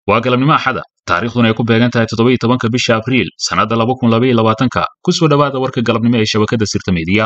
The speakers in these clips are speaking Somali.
waa galabnimo axada taariikhduna ay ku beegan tahay toddoba-iyo tobanka bisha abriil sannadda laba kun labaiyo labaatanka ku soo dhowaada warka galabnimo ee shabakadda sirta meediya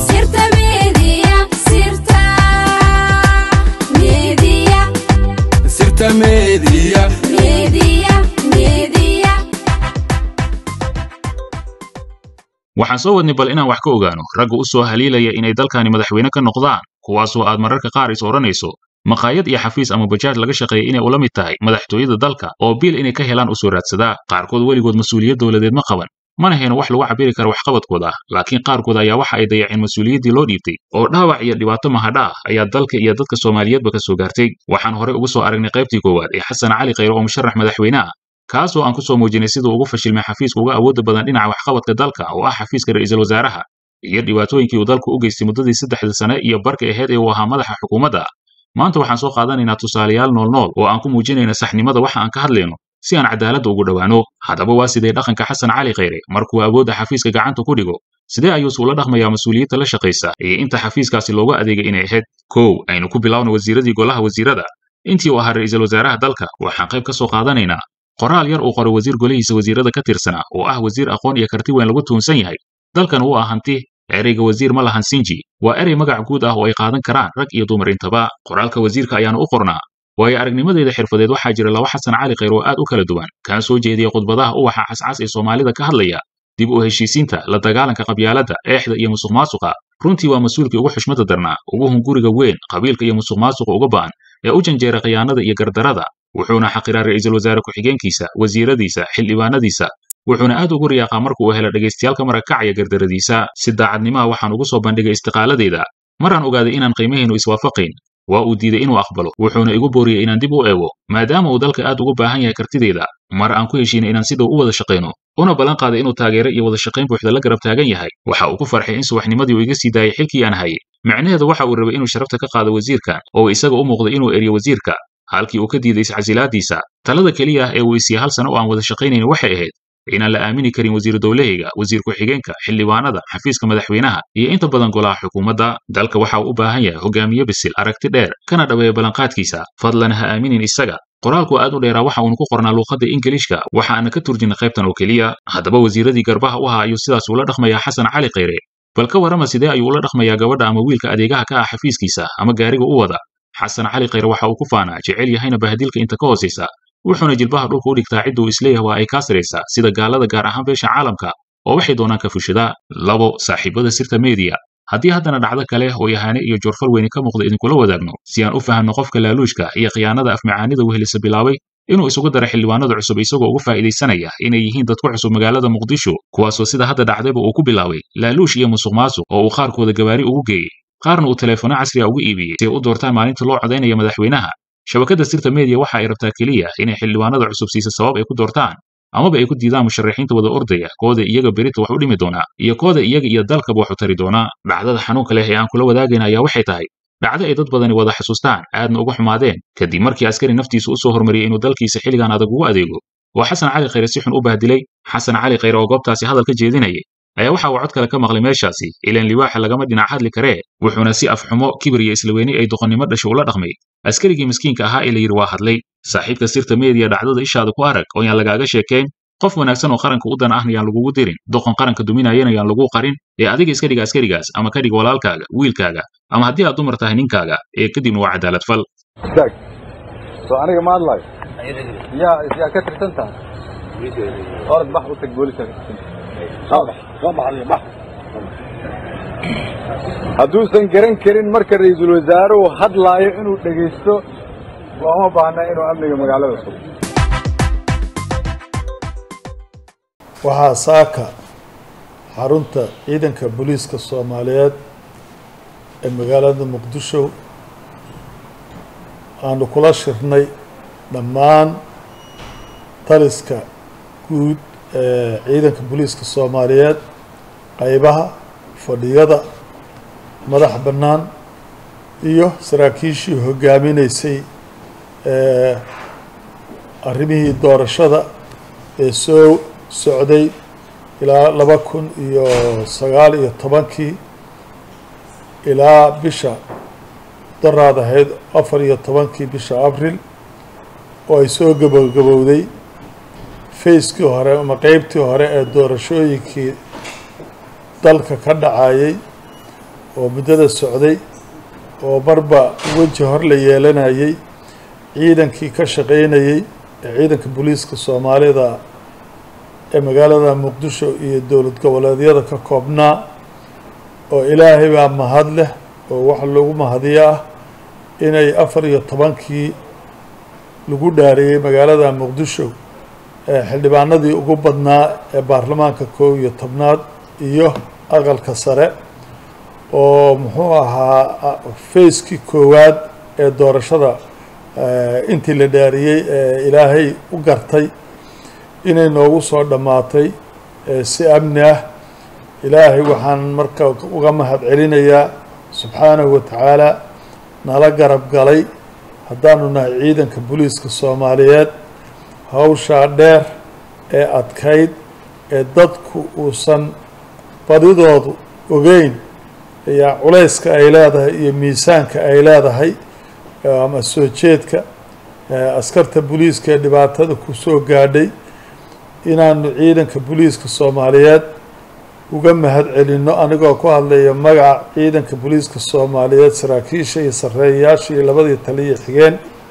waxaan soo wadnay bal inaan wax ka ogaano ragga u soo haliilaya inay dalkani madaxweyne ka noqdaan kuwaasoo aad mararka qaar is odhanayso maqaayad iyo xafiis ama bajaaj laga shaqeeya inay ula mid tahay madaxtooyada dalka oo biil inay ka helaan u soo raadsadaa qaarkood weligood mas-uuliyad dowladeed ma qaban mana hayno wax lagu cabiri kara waxqabadkooda laakiin qaarkood ayaa waxa ay dayaceen mas-uuliyaddii loo dhiibtay oo dhaawac iyo dhibaato mahadha ah ayaa dalka iyo dadka soomaaliyeedba ka soo gaartay waxaan horey ugu soo aragnay qaybtii koowaad ee xasan cali khayre oo musharax madaxweyne ah kaasoo aan ku soo muujinay siduu ugu fashilmay xafiiska uga awoodda badan dhinaca waxqabadka dalka oo ah xafiiska ra'iisul wasaaraha iyo dhibaatooyinkii uu dalku u geystay muddadii saddexda sane iyo barka aheyd ee uu ahaa madaxa xukuumadda maanta waxaan soo qaadanaynaa tusaalayaal noolnool oo aan ku muujinayna saxnimada waxa aan ka hadlayno si aan cadaaladda ugu dhowaano haddaba waa sidee dhaqanka xasan cali khayre markuu awoodda xafiiska gacanta ku dhigo sidee ayuuse ula dhaqmayaa mas-uuliyadda la shaqaysa iyo inta xafiiskaasi looga adeegay inay ahayd kow aynu ku bilaawno wasiiradii golaha wasiirada intii uu ahaa ra'iisul wasaaraha dalka waxaan qayb ka soo qaadanaynaa qoraal yar uu qoray wasiir golihiisa wasiirada ka tirsanaa oo ah wasiir aqoon iyo karti weyn lagu tuunsan yahay dalkan uu ah hanti ereyga wasiir ma lahan sinji waa erey magac guud ah oo ay qaadan karaan rag iyo dumar intaba qoraalka wasiirka ayaanu u qornaa waayo aragnimadeeda xirfadeed waxaa jira laba xasan cali khayr oo aad u kala duwan kaan soo jeediya khudbadaha uwaxa cascas ee soomaalida ka hadlaya dib u heshiisiinta la dagaalanka qabyaaladda eexda iyo musuq maasuqa runtii waa mas-uulkii ugu xushmada darnaa ugu hunguriga weyn qabiilka iyo musuq maasuqa uga ba'an ee u janjeera khiyaanada iyo gardarada wuxuuna xaqiraa ra'iisul wasaare ku-xigeenkiisa wasiiradiisa xildhibaanadiisa wuxuuna aad ugu riyaaqaa marka uu helo dhagaystayaalka marakacaya gardaradiisa si daacadnimaha waxaan ugu soo bandhigay istiqaaladeeda maraan ogaaday inaan qiimahaynu iswaafaqayn waa uu diiday inuu aqbalo wuxuuna igu booriyey inaan dib u eego maadaama uu dalka aad ugu baahan yahay kartideeda mar aan ku heshiinay inaan si dhow u wada shaqayno una ballan qaaday inuu taageero iyo wada shaqayn buuxda la garab taagan yahay waxa uu ku farxay in subaxnimadii uu iga sii daayay xilkii aan hayay micnaheedu waxa uu rabay inuu sharafta ka qaado wasiirkan oo isaga u muuqday inuu eriyo wasiirka halkii uu ka diiday iscasilaadiisa talada keliya ah ee uu isiya hal sano oo aan wada shaqaynayn waxay ahayd inaan la aamini karin wasiir dowlahayga wasiir ku-xigeenka xildhibaanada xafiiska madaxweynaha iyo inta badan golaha xukuumadda dalka waxa uu u baahan yahay hogaamiye bisil aragti dheer kana dhaweeya ballanqaadkiisa fadlan ha aaminin isaga qoraalku aad u dheeraa waxa uunu ku qornaa luuqadda ingiliishka waxa aana ka turjinay qaybtan oo keliya haddaba wasiiradii garbaha u ahaa ayuu sidaas ula dhaqmayaa xasan cali khayre bal ka warrama sidee ayuu ula dhaqmayaa gabadha ama wiilka adeegaha ka ah xafiiskiisa ama gaariga u wada xasan cali khayre waxa uu ku faanaa jecel yahayna bahadilka inta ka hoosaysa wuxuuna jilbaha dhulka u dhigtaa cidda uu isleeyahay waa ay kaa saraysaa sida gaalada gaar ahaan beesha caalamka oo waxay doonaan ka fushadaa labo saaxiibada sirta meediya haddii haddana dhacdo kale oo yahaane iyo joorfal weyni ka muuqda idinkula wadaagno si aan u fahanno qofka laaluushka iyo khiyaanada afmacaanida wehelisa bilaabay inuu isugu daro xildhibaanada cusub isagoo ugu faa'iidaysanaya inay yihiin dad ku cusub magaalada muqdisho kuwaasoo sida hadda dhacdayba uu ku bilaabay laaluush iyo musuq maasuq oo uu qaarkooda gabaari ugu geeyey qaarna uu teleefono casriga ugu iibiyey si ay u doortaan maalinta loo codaynaya madaxweynaha shabakadda sirta meediya waxa ay rabtaa keliya inay xildhibaanada cusub siisa sabab ay ku doortaan amaba ay ku diidaan musharaxiinta wada ordaya kooda iyaga berita wax u dhimi doonaa iyo kooda iyaga iyo dalkaba wax u tari doonaa dhacdada xanuunka leh ee aan kula wadaagayna ayaa waxay tahay dhacdo ay dad badani wada xasuustaan aadna uga xumaadeen kadib markii askari naftiisa u soo hormariyey inuu dalkiisa xilligan adag ugu adeego oo xasan cali khayre si xun u bahdilay xasan cali khayre oo goobtaasi hadal ka jeedinayay ayaa waxa uu cod kale ka maqlay meeshaasi ilaan libaaxa lagama dhinac hadli karee wuxuuna si afxumo kibir iyo islaweyni ay doqonnimo dhasho ula dhaqmay askarigii miskiinka ahaa ee la yidhi waa hadlay saaxiibka sirta meediya dhacdada ishaada ku arag oo yaan lagaaga sheekayn qof wanaagsan oo qaranka u dan ahna yaan lagugu dirin doqon qaranka duminayana yaan lagu qarin ee adiga iska dhiga askarigaas ama ka dhiga walaalkaaga wiilkaaga ama haddii aad dumar tahay ninkaaga ee kadibna waa cadaalad fal istaag soo aniga ma hadlayo yaa yaa ka tirsan tahay orod bax u tag booliska ka tirsan hadduusan garan karin marka ra'iisul wasaaruhu hadlaayo inuu dhegaysto looma baahna inuu amniga magaalada sugo waxaa saaka xarunta ciidanka booliiska soomaaliyeed ee magaalada muqdisho aanu kula shirnay dhammaan taliska guud ee ciidanka booliiska soomaaliyeed qaybaha fadhiyada madax bannaan iyo saraakiishii hoggaaminaysay ee arrimihii doorashada ee soo socday ilaa laba kun iyo sagaal iyo tobankii ilaa bisha daraad ahayd afar iyo tobankii bisha abril oo ay soo gabogabowday fayskii hore ama qeybtii hore ee doorashooyinkii dalka ka dhacayay oo muddada socday oo marba weji hor la yeelanayay ciidankii ka shaqaynayey ee ciidanka booliiska soomaalida ee magaalada muqdisho iyo dowlad goboleedyada ka koobnaa oo ilaahay baa mahad leh oo wax lagu mahadiyo ah inay afar iyo tobankii lagu dhaariyey magaalada muqdisho ee xildhibaanadii ugu badnaa ee baarlamaanka koob iyo tobnaad iyo aqalka sare oo muxuu ahaa fayskii koowaad ee doorashada intii la dhaariyey ee ilaahay u gartay inay noogu soo dhammaatay si amni ah ilaahay waxaan marka uga mahad celinayaa subxaanahu wa tacaala nala garab galay haddaanu nahay ciidanka booliiska soomaaliyeed hawshaa dheer ee adkayd ee dadku uusan badidoodu ogeyn ayaa culayska ay leedahay iyo miisaanka ay leedahay ama soo jeedka askarta booliiska ee dhibaatada ku soo gaadhay inaanu ciidanka booliiska soomaaliyeed uga mahad celinno anigoo ku hadlaya magaca ciidanka booliiska soomaaliyeed saraakiisha iyo sarreeyayaasha iyo labadii taliya xigeen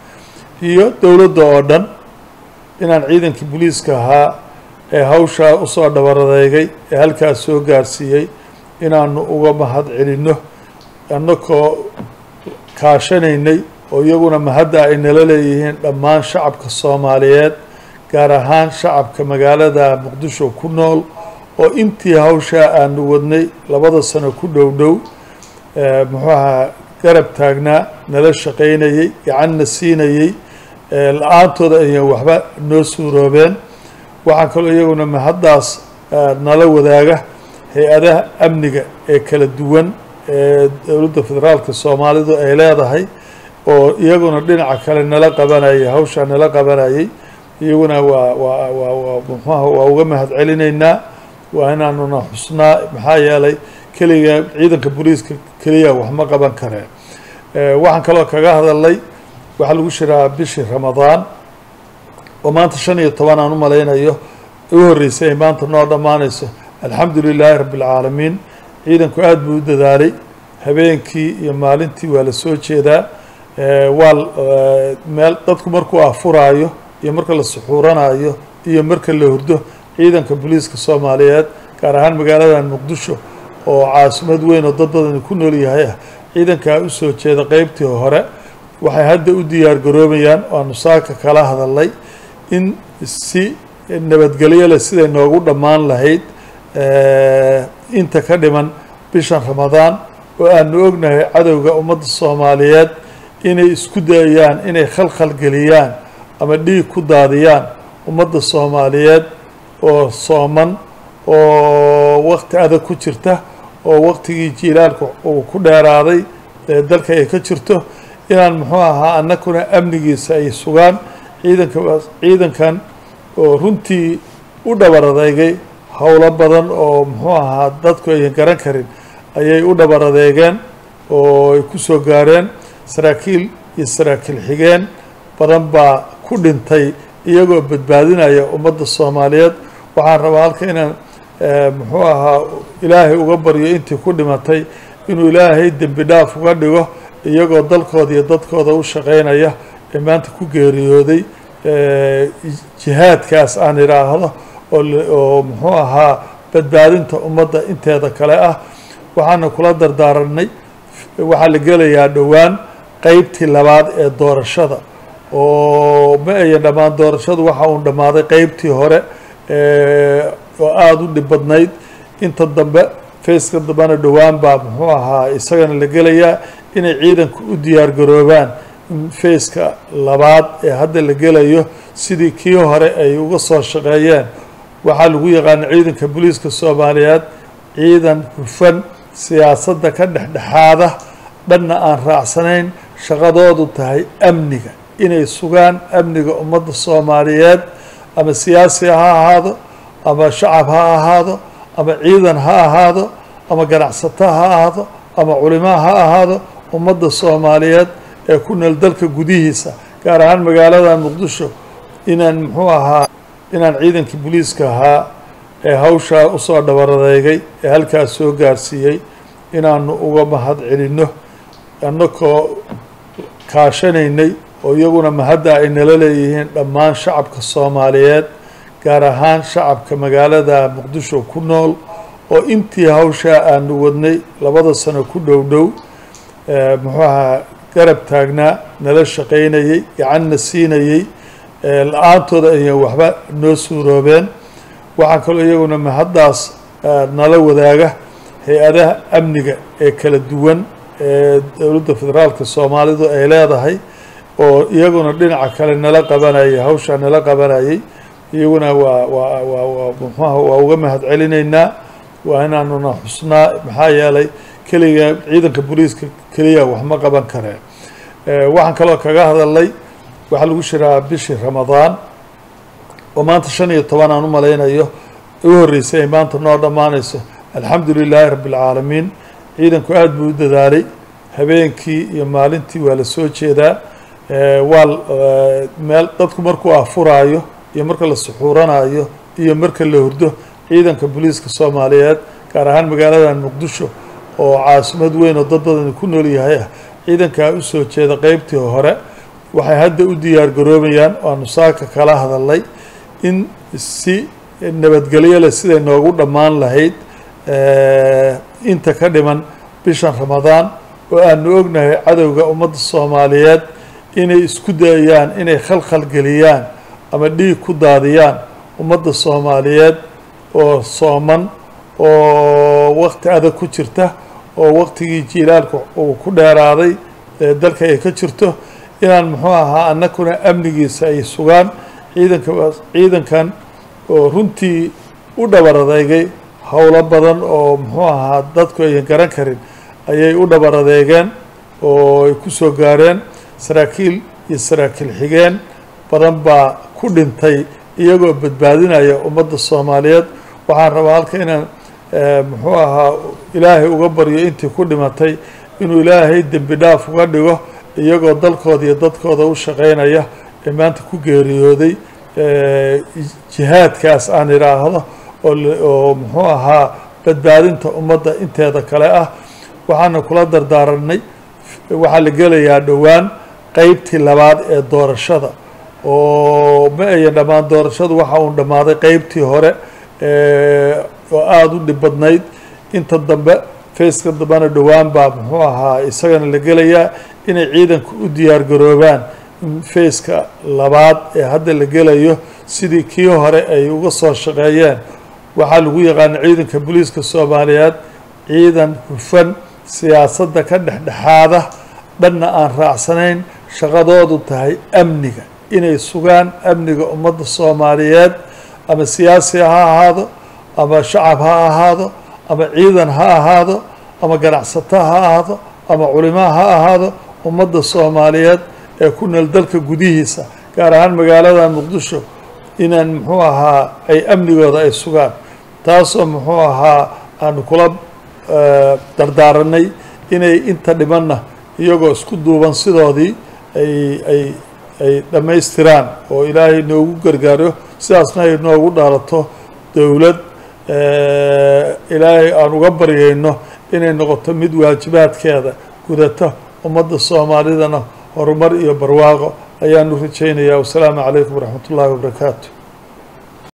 iyo dowladda oo dhan inaan ciidankii booliiska ahaa ee hawshaa usoo dhabaradeegay ee halkaas soo gaarsiiyey inaanu uga mahad celinno annakoo kaashanaynay oo iyaguna mahadda ay nala leeyihiin dhammaan shacabka soomaaliyeed gaar ahaan shacabka magaalada muqdisho ku nool oo intii hawshaa aanu wadnay labada sano ku dhow dhow muxuu ahaa garab taagnaa nala shaqaynayey gacanna siinayey la-aantooda ayaan waxba noo suuroobeen waxaa kaloo iyaguna mahaddaas nala wadaaga hay-adaha amniga ee kala duwan ee dowladda federaalka soomaalidu ay leedahay oo iyaguna dhinaca kale nala qabanayay hawshaa nala qabanayay iyaguna waa waa waa waa muxuaha waa uga mahad celinaynaa waa inaanuna xusnaa maxaa yeelay keliga ciidanka booliiska keliya wax ma qaban kareen waxaan kaloo kaga hadalnay waxaa lagu shiraa bishii ramadaan oo maanta shan iyo toban aan u malaynayo u horreysay ay maanta noo dhammaanayso alxamdu lilaahi rabbi alcaalamiin ciidanku aada buu u dadaalay habeenkii iyo maalintii waa la soo jeedaa waa meel dadku markuu afuraayo iyo marka la suxuuranayo iyo marka la hurdo ciidanka booliiska soomaaliyeed gaar ahaan magaalada muqdisho oo caasimad weyn oo dad badani ku nool yahay ah ciidankaa u soo jeeda qeybtii hore waxay hadda u diyaar garoobayaan waanu saaka kala hadalnay in si nabadgelyo leh siday noogu dhammaan lahayd inta ka dhiman bishan ramadaan oo aanu ognahay cadowga ummadda soomaaliyeed inay isku dayayaan inay khalkhal geliyaan ama dhiig ku daadiyaan ummadda soomaaliyeed oo sooman oo wakti adag ku jirta oo waktigii jiilaalka uu ku dheeraaday ee dalka ay ka jirto inaan muxuu ahaa annakuna amnigiisa ay sugaan ciidanka ciidankan oo runtii u dhabar adeegay howlo badan oo muxuu ahaa dadku ayan garan karin ayay u dhabar adeegeen oo ay ku soo gaareen saraakiil iyo saraakiil xigeen badan baa ku dhintay iyagoo badbaadinaya ummadda soomaaliyeed waxaan rabaa halka inaan muxuu ahaa ilaahay uga baryo intii ku dhimatay inuu ilaahay dembi dhaaf uga dhigo iyagoo dalkooda iyo dadkooda u shaqaynaya ee maanta ku geeriyooday jihaadkaas aan idhaahdo oo muxuu ahaa badbaadinta ummadda inteeda kale ah waxaana kula dardaaranay waxaa la gelayaa dhowaan qeybtii labaad ee doorashada oo ma ayan dhammaan doorashadu waxa uun dhammaaday qeybtii hore oo aada u dhib badnayd inta dambe fayska dambena dhowaan baa muxuu ahaa isagana la gelayaa inay ciidanku u diyaar garoobaan in fayska labaad ee hadda la gelayo sidii kii hore ay uga soo shaqeeyeen waxaa lagu yaqaana ciidanka booliiska soomaaliyeed ciidan hufan siyaasadda ka dhexdhexaada dhanna aan raacsanayn shaqadoodu tahay amniga inay sugaan amniga ummadda soomaaliyeed ama siyaasi ha ahaado ama shacab ha ahaado ama ciidan ha ahaado ama ganacsato ha ahaado ama culimo ha ahaado ummadda soomaaliyeed ee ku nool dalka gudihiisa gaar ahaan magaalada muqdisho inaan muxuu ahaa inaan ciidankii booliiska ahaa ee hawshaa usoo dhabaradeegay ee halkaas soo gaarsiiyey inaanu uga mahad celinno annakoo kaashanaynay oo iyaguna mahadda ay nala leeyihiin dhammaan shacabka soomaaliyeed gaar ahaan shacabka magaalada muqdisho ku nool oo intii hawshaa aanu wadnay labada sano ku dhow dhow muxuu ahaa garab taagnaa nala shaqaynayey gacanna siinayey la-aantooda ayaan waxba noo suuroobeen waxaa kaloo iyaguna mahaddaas nala wadaaga hay-adaha amniga ee kala duwan ee dowladda federaalka soomaalidu ay leedahay oo iyaguna dhinaca kale nala qabanayay hawshaa nala qabanayay iyaguna waa waa waa waa muxuaha waa uga mahad celinaynaa waa inaanuna xusnaa maxaa yeelay keliga ciidanka booliiska keliya wax ma qaban kareen waxaan kaloo kaga hadalnay waxaa lagu shiraa bishii ramadaan oo maanta shan iyo toban aan u malaynayo u horreysay ay maanta noo dhammaanayso alxamdu lilaahi rabbi alcaalamiin ciidanku aada buu u dadaalay habeenkii iyo maalintii waa la soo jeedaa waa meel dadku markuu afuraayo iyo marka la suxuuranayo iyo marka la hurdo ciidanka booliiska soomaaliyeed gaar ahaan magaaladan muqdisho oo caasimad weyn oo dad badani ku nool yahay ah ciidankaa u soo jeeda qeybtii hore waxay hadda u diyaar garoobayaan waanu saaka kala hadalnay in si nabadgelyo leh siday noogu dhammaan lahayd inta ka dhiman bishan ramadaan oo aanu ognahay cadowga ummadda soomaaliyeed inay isku dayayaan inay khalkhal geliyaan ama dhiig ku daadiyaan ummadda soomaaliyeed oo sooman oo waqti adag ku jirta oo waqtigii jiilaalka uu ku dheeraaday ee dalka ay ka jirto inaan muxuu ahaa annakuna amnigiisa ay sugaan ciidanka ciidankan oo runtii u dhabar adeegay howlo badan oo muxuu ahaa dadku ayan garan karin ayay u dhabar adeegeen oo ay ku soo gaareen saraakiil iyo saraakiil xigeen badan baa ku dhintay iyagoo badbaadinaya ummadda soomaaliyeed waxaan rabaa halka inaan muxuu ahaa ilaahay uga baryo intii ku dhimatay inuu ilaahay dembi dhaaf uga dhigo iyagoo dalkooda iyo dadkooda u shaqaynaya ee maanta ku geeriyooday jihaadkaas aan idhaahdo oo muxuu ahaa badbaadinta ummadda inteeda kale ah waxaana kula dardaaranay waxaa la gelayaa dhowaan qeybtii labaad ee doorashada oo ma ayan dhammaan doorashadu waxa uun dhammaaday qeybtii hore oo aada u dhib badnayd inta dambe fayska dambena dhowaan baa muxuu ahaa isagana la gelayaa inay ciidanku u diyaar garoobaan fayska labaad ee hadda la gelayo sidii kii hore ay uga soo shaqeeyeen waxaa lagu yaqaana ciidanka booliiska soomaaliyeed ciidan hufan siyaasadda ka dhexdhexaada dhanna aan raacsanayn shaqadoodu tahay amniga inay sugaan amniga ummadda soomaaliyeed ama siyaasi ha ahaado ama shacab ha ahaado ama ciidan ha ahaado ama ganacsato ha ahaado ama culimaa ha ahaado ummadda soomaaliyeed ee ku nool dalka gudihiisa gaar ahaan magaalada muqdisho inaan muxuu ahaa ay amnigooda ay sugaan taasoo muxuu ahaa aanu kula dardaaranay inay inta dhimanna iyagoo isku duuban sidoodii ay ay ay dhammaystiraan oo ilaahay noogu gargaaro sidaasna ay noogu dhaalato dowlad ilaahay aan uga baryayno inay noqoto mid waajibaadkeeda gudata ummadda soomaalidana horumar iyo barwaaqo ayaanu rajaynayaa wasalaamu calaykum waraxmat ullaahi wabarakaatu